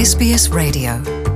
SBS Radio.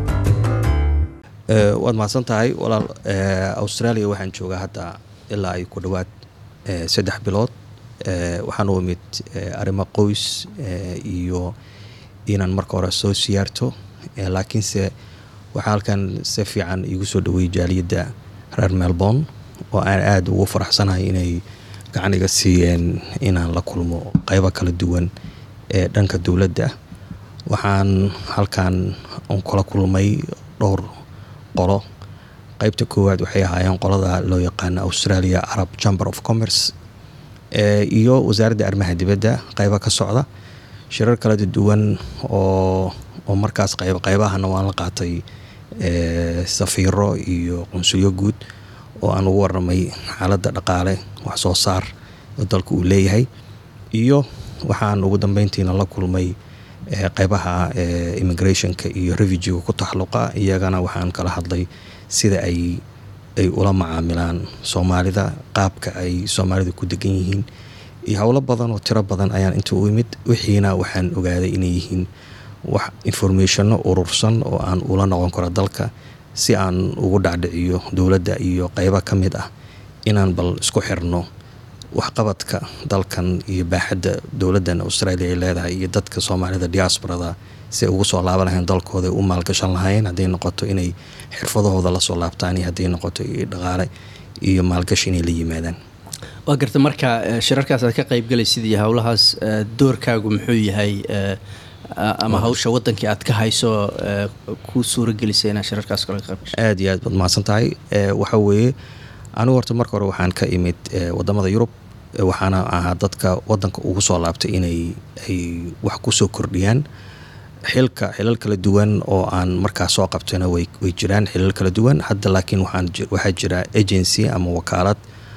waad mahadsan tahay walaal australia waxaan joogaa hadda ilaa ay ku dhowaad saddex bilood waxaan u imid arrimo qoys iyo inaan marka hore soo siyaarto laakiinse waxaa halkan si fiican igu soo dhaweeyey jaaliyadda reer melbourne oo aan aada ugu faraxsanahay inay gacan iga siiyeen inaan la kulmo qeybo kala duwan ee dhanka dowladda waxaan halkan kula kulmay dhowr qolo qeybta koowaad waxay ahaayeen qolada loo yaqaano australia arab chamber of commerce iyo wasaaradda arrimaha dibadda qeyba ka socda shirar kala duwan oo oo markaas qeyb qeybahana waan la qaatay safiiro iyo qunsulyo guud oo aan ugu waramay xaaladda dhaqaale wax soo saar oo dalka uu leeyahay iyo waxaan ugu dambeyntiina la kulmay qeybaha immigrationka iyo refugiga ku taxluqa iyagana waxaan kala hadlay sida ay ay ula macaamilaan soomaalida qaabka ay soomaalida ku degan yihiin iyo howlo badan oo tiro badan ayaan inta u imid wixiina waxaan ogaaday inay yihiin wax informationno urursan oo aan ula noqon karo dalka si aan ugu dhacdhiciyo dowladda iyo qeybo ka mid ah inaan bal isku xirno waxqabadka dalkan iyo baaxadda dowladdan australia ay leedahay iyo dadka soomaalida diasporada si ay ugu soo laaban lahayn dalkooda u maalgashan lahayn hadday noqoto inay xirfadahooda lasoo laabtaan iyo hadday noqoto dhaqaale iyo maalgashi inay la yimaadaan waa garta marka shirarkaas aad ka qeybgalaysid iyo howlahaas doorkaagu muxuu yahay ama hawsha wadankii aad ka hayso ku suuragelisay inaad shirarkaas kale ka qeybgasho aada iyo aad baad mahadsan tahay waxa weeye anigu horta marka hore waxaan ka imid wadamada yurub waxaana ahaa dadka wadanka ugu soo laabtay inay ay wax kusoo kordhiyaan xilka xilal kala duwan oo aan markaas soo qabtayna way way jiraan xilal kala duwan hadda laakiin waxaan waxaa jira agency ama wakaalad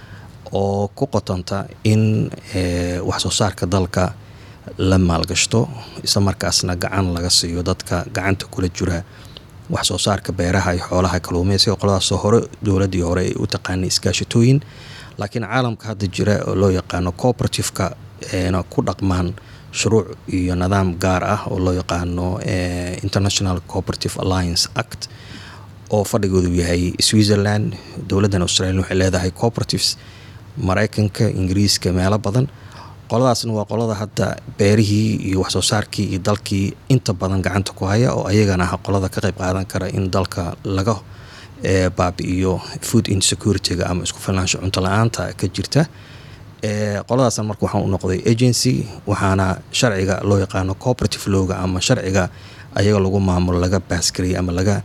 oo ku qotanta in wax soo saarka dalka la maalgashto isla markaasna gacan laga siiyo dadka gacanta kula jira wax soo saarka beeraha iyo xoolaha kaluumeysiga qoladaasoo hore dowladdii hore ay u taqaanay iskaashatooyin laakiin caalamka hadda jira oo loo yaqaano cooperativeka na ku dhaqmaan shuruuc iyo nidaam gaar ah oo loo yaqaano international cooperative alliance act oo fadhigoodu yahay switzerland dowladdan australia waxay leedahay cooperatives mareykanka ingiriiska meelo badan qoladaasna waa qolada hadda beerihii iyo waxsoo saarkii iyo dalkii inta badan gacanta ku haya oo ayagana ah qolada ka qeyb qaadan kara in dalka laga baabi-iyo food insecurity-ga ama isku filnaansho cunto la-aanta ka jirta qoladaasna marka waxaan u noqday agency waxaana sharciga loo yaqaano cooperative lowga ama sharciga ayaga lagu maamulo laga baaskariyay ama laga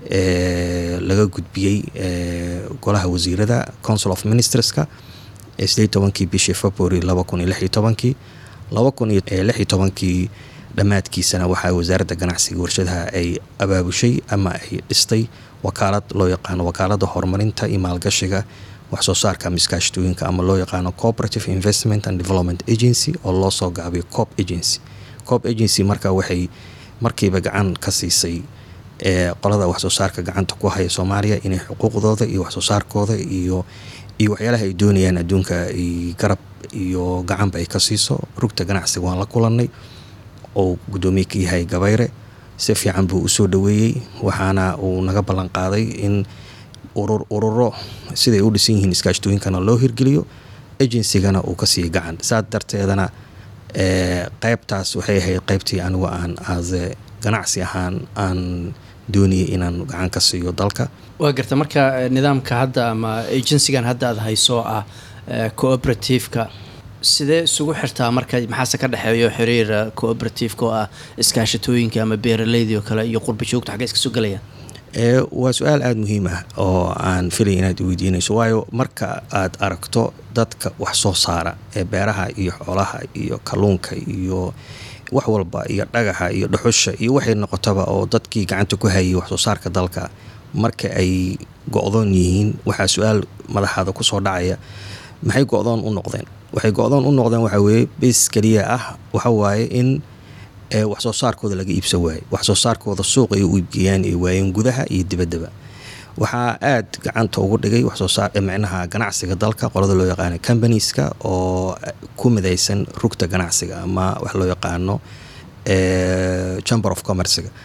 laga gudbiyey golaha wasiirada council of ministerska sideed tobankii bishii february laba kun iyo lix iyo tobankii laba kun iyo lix iyo tobankii dhammaadkiisana waxaa wasaaradda ganacsiga warshadaha ay abaabushay ama ay dhistay wakaalad loo yaqaano wakaaladda horumarinta iyo maalgashiga wax soo saarka ama iskaashatooyinka ama loo yaqaano cooperative investment and development agency oo loo soo gaabiyo cop agency cop agency marka waxay markiiba gacan ka siisay qolada wax soo saarka gacanta ku haya soomaaliya inay xuquuqdooda iyo wax soo saarkooda iyo iyo waxyaalaha ay doonayaan adduunka ay garab iyo gacanba ay ka siiso rugta ganacsiga waan la kulannay oo guddoomiye ka yahay gabayre si fiican buu usoo dhaweeyey waxaana uu naga ballan qaaday in urur ururo siday u dhisan yihiin iskaashtooyinkana loo hirgeliyo agencygana uu ka siiyey gacan saas darteedana qeybtaas waxay ahayd qeybtii anigu aan aase ganacsi ahaan aan doonayay inaan gacan ka siiyo dalka waa garta marka nidaamka hadda ama agencygan hadda aad hayso ah cooperativeka sidee isugu xirtaa marka maxaase ka dhexeeyo xiriir cooperativeka oo ah iskaashatooyinka ama beeraleydii oo kale iyo qurba joogta xagga iska soo galayaan waa su-aal aada muhiim ah oo aan filay inaad weydiinayso waayo marka aad aragto dadka wax soo saara ee beeraha iyo xoolaha iyo kalluunka iyo wax walba iyo dhagaxa iyo dhuxusha iyo waxay noqotaba oo dadkii gacanta ku hayay wax soo saarka dalka marka ay go-doon yihiin waxaa su-aal madaxaada kusoo dhacaya maxay go-doon u noqdeen waxay go-doon u noqdeen waxaa weeye bas keliya ah waxa waaye in wax soo saarkooda laga iibsan waaye wax soo saarkooda suuq ay u iibgeeyaan ay waayeen gudaha iyo dibaddaba waxaa aada gacanta ugu dhigay waxsoosaar micnaha ganacsiga dalka qolada loo yaqaano combanieska oo ku midaysan rugta ganacsiga ama wax loo yaqaano chamber of commercega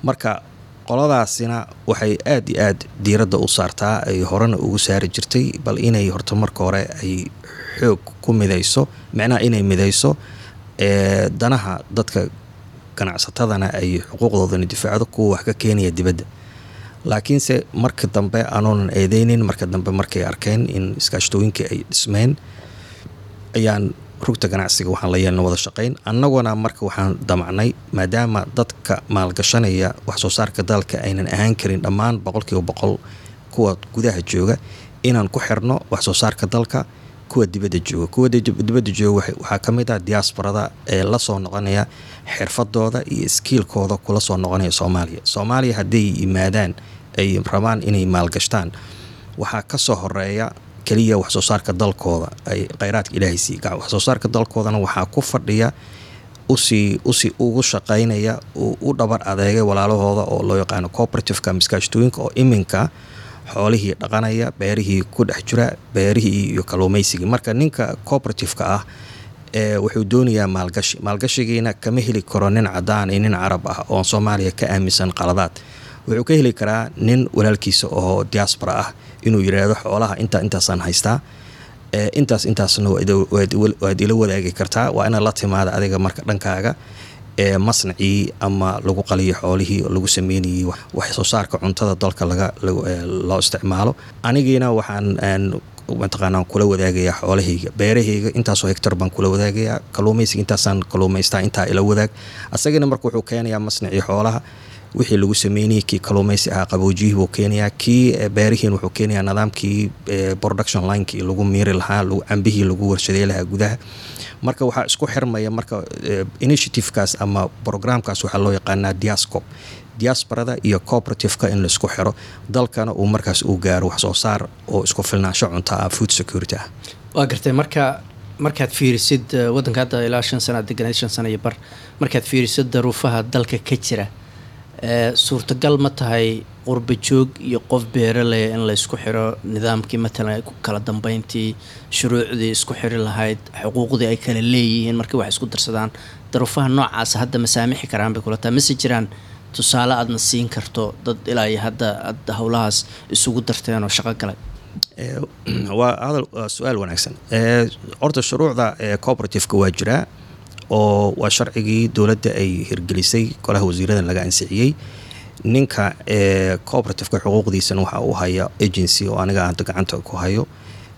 marka qoladaasina waxay aad iyo aad diiradda u saartaa ay horena ugu saari jirtay bal inay horta marka hore ay xoog ku midayso micnaha inay midayso ee danaha dadka ganacsatadana ay xuquuqdoodana difaacdo kuwa wax ka keenaya dibadda laakiinse marka dambe aanoonan eedeynin marka dambe markay arkeen in iskaashtooyinkii ay dhismeen ayaan rugta ganacsiga waxaan la yeelna wada shaqayn annaguna marka waxaan damacnay maadaama dadka maalgashanaya wax soo saarka dalka aynan ahaan karin dhammaan boqolkiiba boqol kuwa gudaha jooga inaan ku xirno wax soo saarka dalka kuwa dibadda jooga kuwa dibadda jooga waxaa ka mid ah diaasbarada ee la soo noqonaya xirfadooda iyo iskiilkooda kula soo noqonaya soomaaliya soomaaliya hadday yimaadaan ay rabaan inay maalgashtaan waxaa ka soo horeeya keliya wax soo saarka dalkooda ay kheyraadka ilaahay sii gaca wax soo saarka dalkoodana waxaa ku fadhiya usii usii ugu shaqaynaya u dhabar adeegay walaalahooda oo loo yaqaano cooperativeka miskaashtooyinka oo iminka xoolihii dhaqanaya beerihii ku dhex jira beerihii iyo kaluumaysigii marka ninka cooperativeka ah ee wuxuu doonayaa maalgashi maalgashigiina kama heli karo nin cadaan iyo nin carab ah oon soomaaliya ka aaminsan qaladaad wuxuu ka heli karaa nin walaalkiisa oo diaspora ah inuu yidhaahdo xoolaha intaa intaasaan haystaa intaas intaasna waad ila wadaagi kartaa waa inaad la timaada adiga marka dhankaaga ee masnacii ama lagu qaliyo xoolihii oo lagu sameynayay wax soo saarka cuntada dalka laga loo isticmaalo anigiina waxaan mataqaanaan kula wadaagayaa xoolahayga beerahayga intaasoo hectar baan kula wadaagayaa kaluumaysiga intaasaan kaluumaystaa intaa ila wadaag asagana marka wuxuu keenayaa masnacii xoolaha wixii lagu sameynayay kii kaluumaysi ahaa qaboojiyihii buu keenayaa kii beerihiin wuxuu keenayaa nidaamkii production linekii lagu miiri lahaa cambihii lagu warshadey lahaa gudaha marka waxaa isku xirmaya marka initiativekaas ama programkaas waxaa loo yaqaanaa diascop diasbarada iyo cooperativeka in laisku xiro dalkana uu markaas uu gaaro wax soo saar oo isku filnaansho cunta ah food security ah waa gartay marka markaad fiirisid wadanka hadda ilaa shan sana ad deganayd shan sana iyo bar markaad fiirisid daruufaha dalka ka jira suurtagal ma tahay qurba joog iyo qof beeraley in laysku xiro nidaamkii matalan kala dambeyntii shuruucdii isku xiri lahayd xuquuqdii ay kala leeyihiin markii wax isku darsadaan daruufaha noocaasa hadda ma saamixi karaan bay kula tahay mase jiraan tusaale aadna siin karto dad ilaa iyo hadda aad howlahaas isugu darteen oo shaqo galay waa hadal waa su-aal wanaagsan horta shuruucda cooperativeka waa jiraa oo waa sharcigii dowladda ay hirgelisay golaha wasiiradan laga ansixiyey ninka ee cooperativeka xuquuqdiisana waxa uu haya agency oo aniga hadda gacanta ku hayo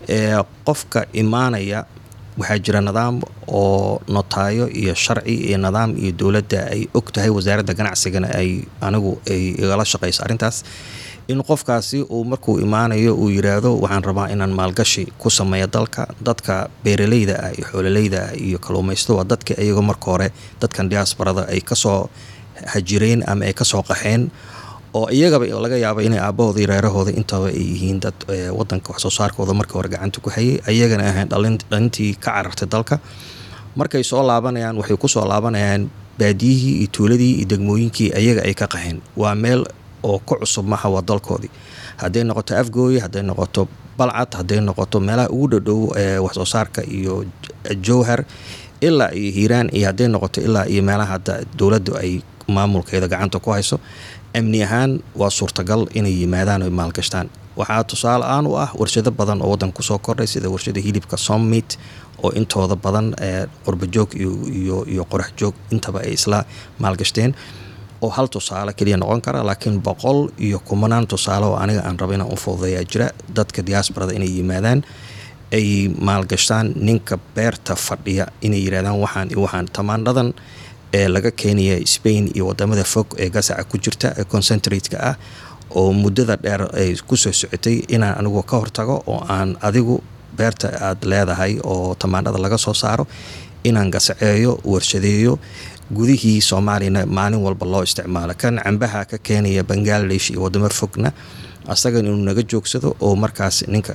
qofka imaanaya waxaa jira nidaam oo notaayo iyo sharci iyo nidaam iyo dowladda ay og tahay wasaaradda ganacsigana ay anigu ay igala shaqayso arrintaas in qofkaasi uu markuu imaanayo uu yiraahdo waxaan rabaa inaan maalgashi ku sameeyo dalka dadka beeraleyda ah iyo xoololeyda ah iyo kaluumaysto waa dadka iyago marka hore dadkan diaasbarada ay kasoo hajireen ama ay kasoo qaxeen oo iyagaba laga yaaba inay aabahooda iyo reerahooda intaba ay yihiin dad wadanka wax soo saarkooda marka hore gacanta ku hayay ayagana ahayn dhalintii ka carartay dalka markay soo laabanayaan waxay kusoo laabanayaan baadiyihii iyo tuuladii iyo degmooyinkii ayaga ay ka qaxeen waa meel oo ku cusub maha waa dalkoodii hadday noqoto afgooye hadday noqoto balcad hadday noqoto meelaha ugu dhadhow ee wax soo saarka iyo jowhar ilaa iyo hiiraan iyo hadday noqoto ilaa iyo meelaha hadda dowladdu ay maamulkeeda gacanta ku hayso amni ahaan waa suurtagal inay yimaadaan oy maalgashtaan waxaa tusaale aan u ah warshado badan oo waddanka kusoo kordhay sida warshada hilibka sommit oo intooda badan ee qurbajoog iyo qorax joog intaba ay isla maalgashteen oo hal tusaale keliya noqon kara laakiin boqol iyo kumanaan tusaale oo aniga aan raba inaan u fududeeyaa jira dadka diaasbarada inay yimaadaan ay maalgashtaan ninka beerta fadhiya inay yirahdaan waxaan iyo waxaan tamaandhadan ee laga keenaya spain iyo wadamada fog ee gasaca ku jirta ee concentrate-ka ah oo muddada dheer ay kusoo socotay inaan anigu ka hortago oo aan adigu beerta aad leedahay oo tamaandhada laga soo saaro inaan gasaceeyo warshadeeyo gudihii soomaaliyana maalin walba loo isticmaalo kan cambaha ka keenaya bangaladesh iyo wadamo fogna asagan inuu naga joogsado oo markaas ninka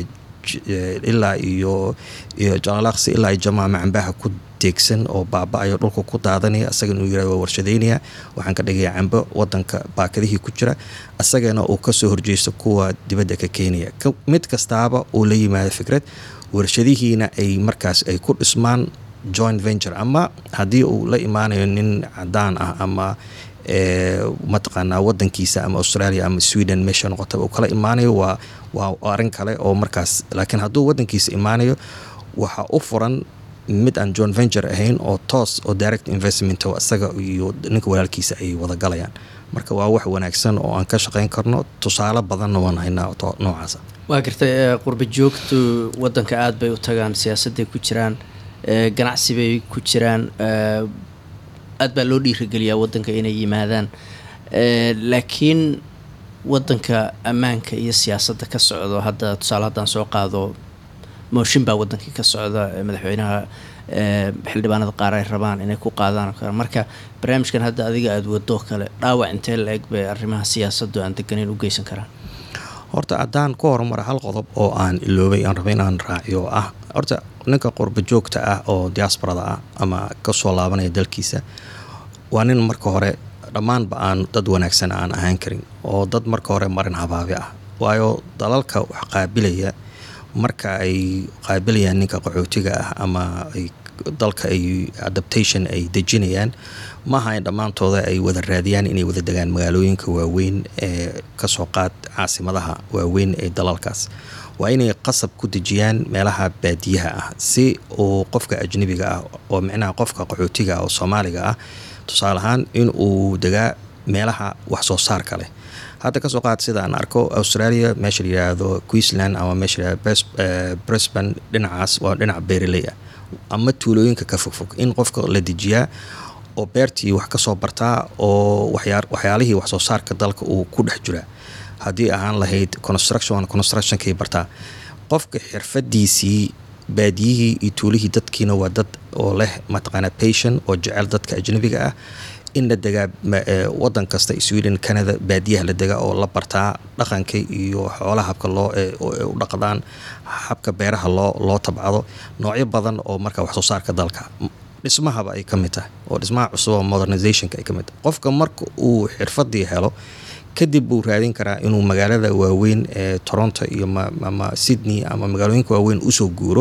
ilaa iyo iyo jalaalaqsi ilaa iyo jamaama cambaha ku deegsan oo baaba-ayo dhulka ku daadanaya asaga inuu yirahdo waa warshadeynaya waxaan ka dhigaya cambo wadanka baakadihii ku jira asagana uu kasoo horjeysto kuwa dibadda ka keenaya mid kastaaba uu la yimaado fikrad warshadihiina ay markaas ay ku dhismaan joint venture ama haddii uu la imaanayo nin cadaan ah ama mataqaanaa wadankiisa ama australia ama sweden meesha noqotaba uu kala imaanayo waa waa arrin kale oo markaas laakiin hadduu wadankiisa imaanayo waxaa u furan mid aan john venture ahayn oo toos oo direct investment isaga iyo ninka walaalkiisa ay wada galayaan marka waa wax wanaagsan oo aan ka shaqayn karno tusaale badanna waan haynaa noocaasa waa gartay qurba joogtu wadanka aada bay u tagaan siyaasadday ku jiraan ganacsi bay ku jiraan aad baa loo dhiirigeliyaa wadanka inay yimaadaan laakiin wadanka ammaanka iyo siyaasadda ka socdo hadda tusaale haddaan soo qaado mooshin baa wadankii ka socda madaxweynaha xildhibaanada qaar ay rabaan inay ku qaadaan marka barnaamijkan hadda adiga aada wadoo kale dhaawac intee la eg bay arrimaha siyaasaddu aan deganeyn u geysan karaan horta haddaan ku horumara hal qodob oo aan iloobay aan raba inaan raaciyo oo ah horta ninka qurba joogta ah oo diaasbarada ah ama kasoo laabanaya dalkiisa waa nin marka hore dhammaanba aan dad wanaagsan aan ahaan karin oo dad marka hore marin habaabi ah waayo dalalka wax qaabilaya marka ay qaabilayaan ninka qaxootiga ah ama ay dalka ay adaptation ay dejinayaan maaha in dhammaantooda ay wada raadiyaan inay wada degaan magaalooyinka waaweyn ee kasoo qaad caasimadaha waaweyn ee dalalkaas waa inay qasab ku dejiyaan meelaha baadiyaha ah si uu qofka ajnabiga ah oo micnaha qofka qaxootiga ah oo soomaaliga ah tusaale ahaan in uu degaa meelaha wax soo saarka leh hadda kasoo qaad sida aan arko australia meesha la yidhaahdo queensland ama meesha layihahdo brisban dhinacaas waa dhinac beeraley ah ama tuulooyinka ka fogfog in qofka la dejiyaa oo beertii wax kasoo bartaa oo waxyaalihii wax soo saarka dalka uu ku dhex jiraa haddii ahaan lahayd construction constructionkay bartaa qofka xirfadiisii baadiyihii iyo tuulihii dadkiina waa dad oo leh mataqaana patient oo jecel dadka ajnabiga ah in la degaa wadan kasta sweden canada baadiyaha la degaa oo la bartaa dhaqanka iyo xoolaha habka loo u dhaqdaan habka beeraha loo loo tabcado noocyo badan oo marka wax soo saarka dalka dhismahaba ay ka mid tahay oo dhismaha cusub oo modernizationka ay ka mid tahay qofka marka uu xirfadii helo kadib buu raadin karaa inuu magaalada waaweyn ee toronto iyo ama sydney ama magaalooyinka waaweyn usoo guuro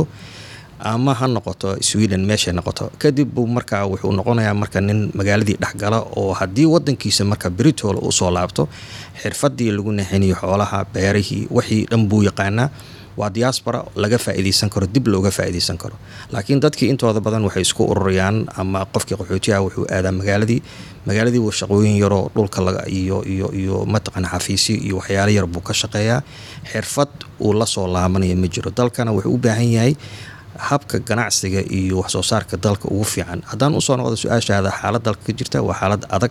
ama ha noqoto sweden meeshay noqoto kadib buu markaa wuxuu noqonayaa marka nin magaaladii dhexgala oo haddii wadankiisa marka britol usoo laabto xirfadii lagu naxinayo xoolaha beerihii wixii dhan buu yaqaanaa waa diaspora laga faa'iidaysan karo dib looga faa'iidaysan karo laakiin dadkii intooda badan waxay isku ururayaan ama qofkii qaxootiyaha wuxuu aadaa magaaladii magaaladii buu shaqooyin yaroo dhulka laga iyo iyo iyo mataqana xafiisyo iyo waxyaalo yar buu ka shaqeeyaa xirfad uu la soo laabanaya ma jiro dalkana wuxuu u baahan yahay habka ganacsiga iyo wax soo saarka dalka ugu fiican haddaan usoo noqdo su-aashaada xaalad dalka ka jirta waa xaalad adag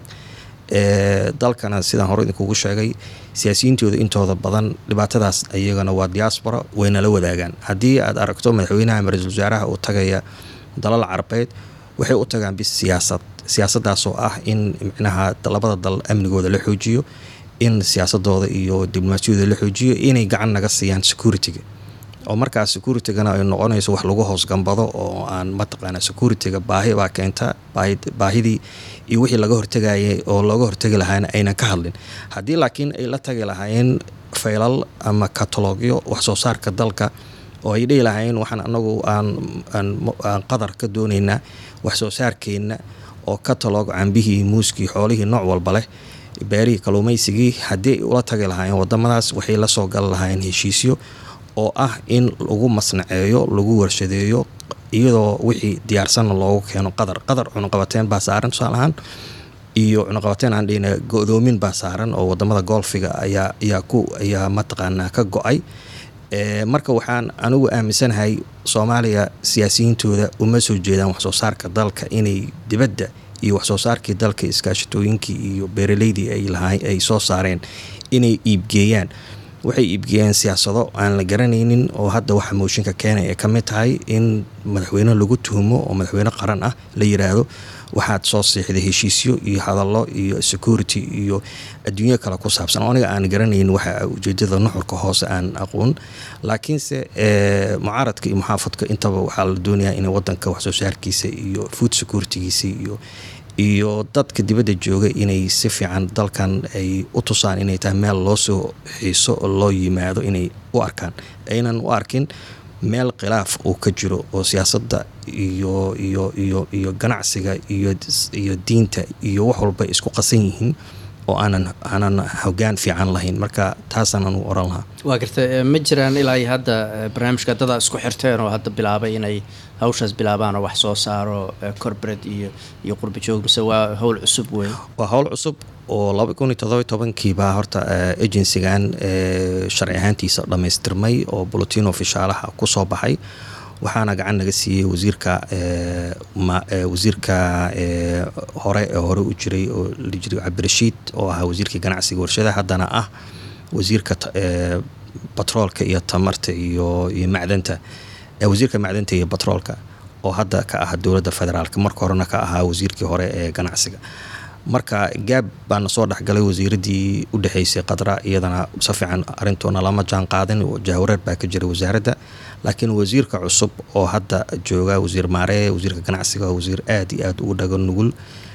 ee dalkana sidaan hore idinkugu sheegay siyaasiyiintooda intooda badan dhibaatadaas iyagana waa diaspora wayna la wadaagaan haddii aad aragto madaxweynaha ama ra-iisul wasaaraha uu tagaya dalal carabeed waxay u tagaan bis siyaasad siyaasadaasoo ah in micnaha labada dal amnigooda la xoojiyo in siyaasadooda iyo diblomaasiyadooda la xoojiyo inay gacan naga siiyaan security-ga oo markaas securitigana ay noqonayso wax lagu hoos gambado oo aan mataqaana security-ga baahi baa keenta baahidii iyo wixii laga hortegayay oo looga hortegi lahaana aynan ka hadlin haddii laakiin ay la tagi lahaayeen faylal ama katalogyo wax soo saarka dalka oo ay dhihi lahaayeen waxaan anagu aan aan qadar ka doonaynaa wax soo saarkeenna oo katalog cambihii muuskii xoolihii nooc walba leh beerihii kaluumaysigii haddii ay ula tagi lahaayeen wadamadaas waxay la soo gali lahaayeen heshiisyo oo ah in lagu masnaceeyo lagu warshadeeyo iyadoo wixii diyaarsanna loogu keeno qadar qadar cunuqabateen baa saaran tusaale ahaan iyo cunuqabateen aan dhihina go-doomin baa saaran oo wadamada golfiga ayaa ayaa ku ayaa mataqaanaa ka go-ay marka waxaan anigu aaminsanahay soomaaliya siyaasiyiintooda uma soo jeedaan waxsoo saarka dalka inay dibadda iyo waxsoo saarkii dalka iskaashatooyinkii iyo beeraleydii ay lahaa ay soo saareen inay iibgeeyaan waxay iibgeeyeen siyaasado aan la garanaynin oo hadda waxa mooshinka keenay ay ka mid tahay in madaxweyne lagu tuhumo oo madaxweyne qaran ah la yiraahdo waxaad soo siixday heshiisyo iyo hadallo iyo security iyo adduunyo kale ku saabsan oo aniga aan garanaynin waxa ujeedada nuxurka hoose aan aqoon laakiinse mucaaradka iyo muxaafadka intaba waxaa la doonayaa in wadanka waxsoo saarkiisa iyo food securitygiisa iyo iyo dadka dibadda jooga inay si fiican dalkan ay u tusaan inay tahay meel loo soo xiiso oo loo yimaado inay u arkaan aynan u arkin meel khilaaf uu ka jiro oo siyaasadda iyo iyo iyo iyo ganacsiga iyo iyo diinta iyo wax walba isku qasan yihiin oo aanan aanan hogaan fiican lahayn marka taasaanan u oran lahaa waa garta ma jiraan ilaa iyo hadda barnaamijka dadaa isku xirteen oo hadda bilaabay inay hawshaas bilaabaan oo wax soo saaro corporate iyo iyo qurba joog mise waa howl cusub wey waa howl cusub oo laba kun iyo todoba tobankiibaa horta agencygan sharci ahaantiisa dhammaystirmay oo bulletin ofishaalaha ku soo baxay waxaana gacan naga siiyey wasiirka wasiirka hore ee hore u jiray oo la jiray cabdirashiid oo ahaa wasiirkii ganacsiga warshadaha haddana ah wasiirka batroolka iyo tamarta iyo iyo macdanta wasiirka macdanta iyo batroolka oo hadda ka ah dowladda federaalk marka horena ka ahaa wasiirkii hore ee ganacsiga marka gaab baana soo dhexgalay wasiiradii u dhexeysay qadra iyadana si fiican arintoona lama jaan qaadin jahwareer baa ka jira wasaaradda laakiin wasiirka cusub oo hadda jooga wasiir maaree wasiirka ganacsiga wasiir aad iyo aad ugu dhago nugul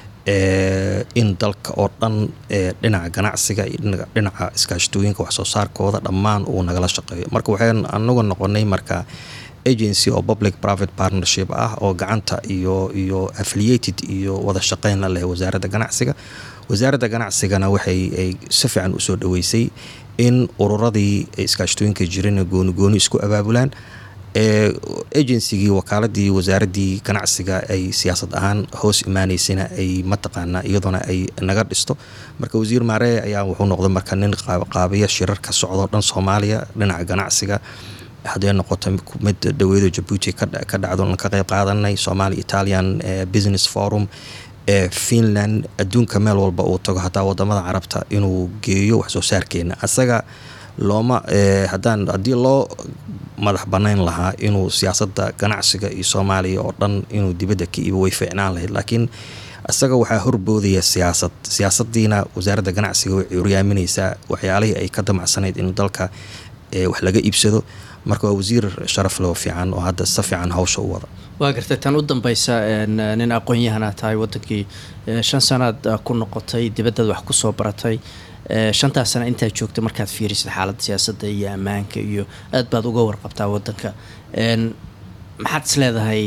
in dalka oo dhan dhinaca ganacsiga iyo dhinaca iskaashatooyinka waxsoo saarkooda dhammaan uu nagala shaqeeyo marka waxaan anagu noqonay marka agency oo public private partnership ah oo gacanta iyo iyo affiliated iyo wada shaqeyn la leh wasaaradda ganacsiga wasaaradda ganacsigana waxay ay si fiican usoo dhaweysay in ururadii iskaashatooyinka jirana gooni gooni isku abaabulaan agencygii wakaaladii wasaaradii ganacsiga ay siyaasad ahaan hoos imaaneysana ay mataqaanaa iyadoona ay naga dhisto marka wasiir maaree ayaa wuxuu noqday marka nin qaabiya shirarka socdo dhan soomaaliya dhinaca ganacsiga hadday noqoto mid dhaweedo jabuuti ka dhacdo ka qeyb qaadanay somalia italian business forum finland adduunka meel walba uu tago hataa wadamada carabta inuu geeyo waxsoo saarkeena asaga looma hadaan haddii loo madax banayn lahaa inuu siyaasada ganacsiga iyo soomaaliya oo dhan inuu dibadda ka iibo way fiicnaan lahayd laakiin isaga waxaa horboodaya siyaasad siyaasadiina wasaaradda ganacsiga way curyaaminaysaa waxyaalihii ay ka damacsanayd in dalka wax laga iibsado marka waa wasiir sharaf loo fiican oo hadda si fiican hawsha u wada waa gartay tan u dambeysa nin aqoon-yahana tahay wadankii shan sanaad ku noqotay dibadaad wax kusoo baratay shantaas sana intaad joogta markaad fiirisid xaaladda siyaasadda iyo ammaanka iyo aad baad uga warqabtaa wadanka maxaad is leedahay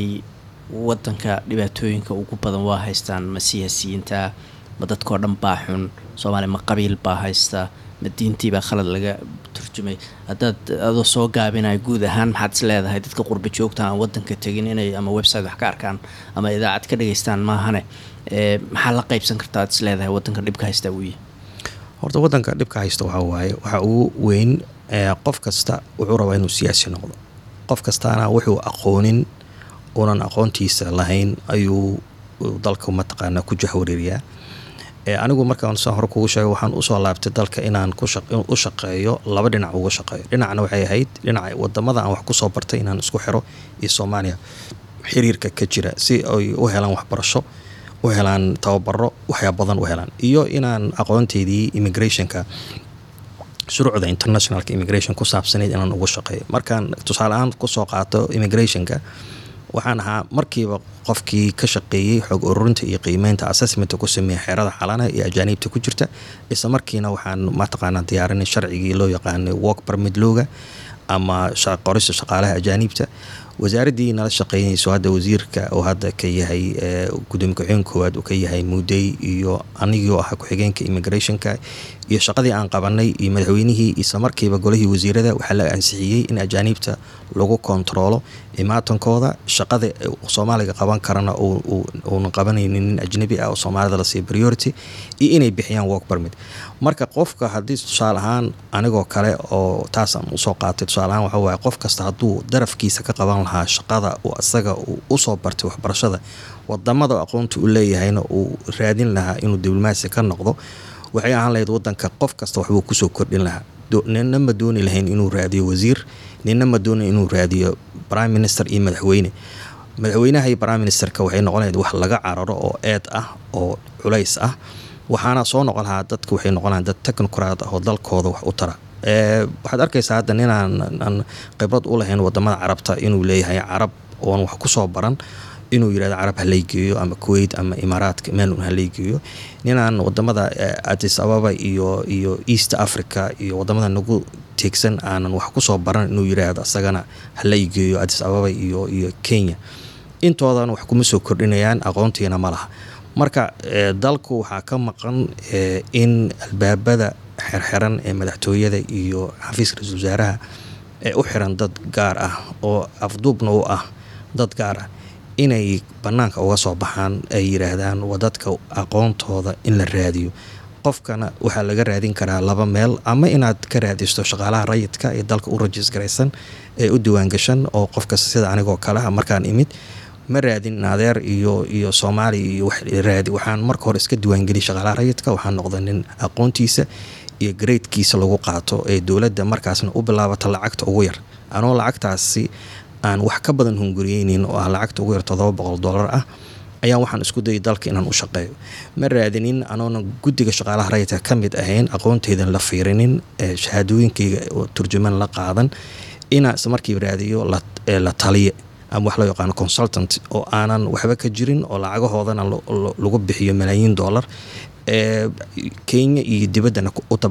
wadanka dhibaatooyinka ugu badan waa haystaan ma siyaasiyiinta ma dadkao dhan baa xun soomaaliya ma qabiil baa haysta ma diintiibaa khalad laga turjumay haddaad adoo soo gaabinaya guud ahaan maxaad is leedahay dadka qurba joogta aan wadanka tegin inay ama website wax ka arkaan ama idaacad ka dhageystaan maahane maxaa la qeybsan karta aad is leedahay wadanka dhibka haystaa wuuya horta wadanka dhibka haysta waxaa waaye waxaa ugu weyn qof kasta wuxuu rabaa inuu siyaasi noqdo qof kastaana wuxuu aqoonin uunan aqoontiisa lahayn ayuu dalka mataqaanaa ku jahwareeriyaa anigu markaan saan hore kugu sheegay waxaan usoo laabtay dalka inaan u shaqeeyo laba dhinac uga shaqeeyo dhinacna waxay ahayd dhinaca wadamada aan wax kusoo bartay inaan isku xiro iyo soomaaliya xiriirka ka jira si ay u helaan waxbarasho u helaan tababaro waxyaa badan u helaan iyo inaan aqoonteydii immigrationka shuruucda internationalka immigration ku saabsanayd inaan uga shaqeeyo markaan tusaale ahaan kusoo qaato immigrationka waxaan ahaa markiiba qofkii ka shaqeeyey xoog ururinta iyo qiimeynta assessmenta ku sameeya xeerada xalana iyo ajaaniibta ku jirta isla markiina waxaan mataqaanaa diyaarinay sharcigii loo yaqaanay work permit looga ama qorista shaqaalaha ajaaniibta wasaaraddii nala shaqeynayso hadda wasiirka oo hadda ka yahay gudoomiye ku-xigeen koowaad uu ka yahay muudey iyo anigii ahaa ku-xigeenka immigrationka iyo shaqadii aan qabanay iyo madaxweynihii isla markiiba golihii wasiirada waxaa la ansixiyey in ajaaniibta lagu kontaroolo imaatankooda shaqada soomaaliga qaban karana uuna qabanaynin nin ajnabi ah oo soomaalida la siiya priority iyo inay bixiyaan work permit marka qofka haddii tusaale ahaan anigoo kale oo taasaan usoo qaatay tusaale ahaan waxa waaye qof kasta hadduu darafkiisa ka qaban lahaa shaqada uu asaga uu usoo bartay waxbarashada wadamada aqoonta u leeyahayna uu raadin lahaa inuu diblomaasi ka noqdo waxay ahaan lahayd wadanka qof kasta waxbuu kusoo kordhin lahaa nina ma dooni lahayn inuu raadiyo wasiir nina ma dooni inuu raadiyo prime minister iyo madaxweyne madaxweynaha iyo prime ministerka waxay noqon lahayd wax laga cararo oo eed ah oo culays ah waxaana soo noqon lahaa dadka waxay noqon lahaa dad technocrat ah oo dalkooda wax u tara waxaad arkaysaa hadda ninaan khibrad u lahayn wadamada carabta inuu leeyahay carab oon wax kusoo baran inuu yirahdo carab haleygeeyo ama kuwait ama imaaraadka meel haleygeeyo ninaan wadamada adis ababa iyo iyo east africa iyo wadamada nagu teegsan aanan wax kusoo baran inuu yiraahdo asagana hala igeeyo adis ababa iyo iyo kenya intoodan wax kuma soo kordhinayaan aqoontiina ma laha marka dalku waxaa ka maqan in albaabada xerxiran ee madaxtooyada iyo xafiiska ra-isul wasaaraha ee u xiran dad gaar ah oo afduubna u ah dad gaar ah inay banaanka uga soo baxaan ay yiraahdaan waa dadka aqoontooda in la raadiyo qofkana waxaa laga raadin karaa laba meel ama inaad ka raadisto shaqaalaha rayidka ee dalka u rajis garaysan ee u diwaangashan oo qofkas sida anigoo kaleha markaan imid ma raadin adeer iyo iyo soomaaliya iyo raadi waxaan marka hore iska diwaangeliy shaqaalaha rayidka waxaan noqda nin aqoontiisa iyo gareydkiisa lagu qaato ee dowladda markaasna u bilaabato lacagta ugu yar anoo lacagtaasi aan wax ka badan hunguriyeynin oo ah lacagta ugu yar todoba boqol dollar ah ayaan waxaan isku dayay dalka inaan u shaqeeyo ma raadinin anoona guddiga shaqaalaha rayidka ka mid ahayn aqoonteydan la fiirinin shahaadooyinkayga oo turjumaan la qaadan inaan isla markiiba raadiyo la taliye ama wax loo yaqaano consultant oo aanan waxba ka jirin oo lacagahoodana lagu bixiyo malaayiin dollar ee kenya iyo dibaddana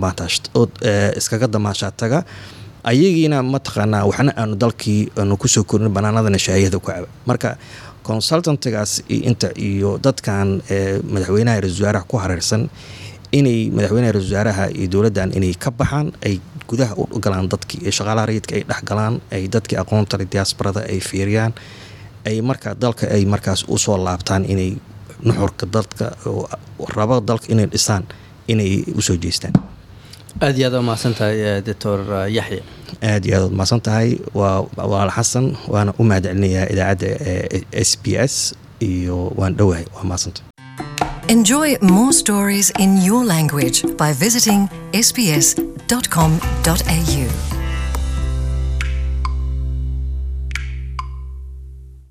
iskaga damaashaa taga ayagiina mataqaanaa waxna aanu dalkii aanu kusoo korin banaanadana shaayada ku caba marka consultantigaas inta iyo dadkan madaxweynaha ra-isul wasaaraha ku hareersan inay madaxweynaha ra-isul wasaaraha iyo dowladdan inay ka baxaan ay gudaha u galaan dadkii ee shaqaalaha rayidka ay dhex galaan ay dadkii aqoontale diaasbarada ay fiiriyaan ay markaa dalka ay markaas usoo laabtaan inay nuxurka dadka rabo dalka inay dhisaan inay usoo jeestaan aad iyo aad waa mahadsan tahay doctor yaxya aad iyo aad waad mahadsan tahay waa waal xasan waana u mahad celinayaa idaacadda s b s iyo waan dhowahay waa mahadsantahay Enjoy more stories in your language by visiting sbs.com.au.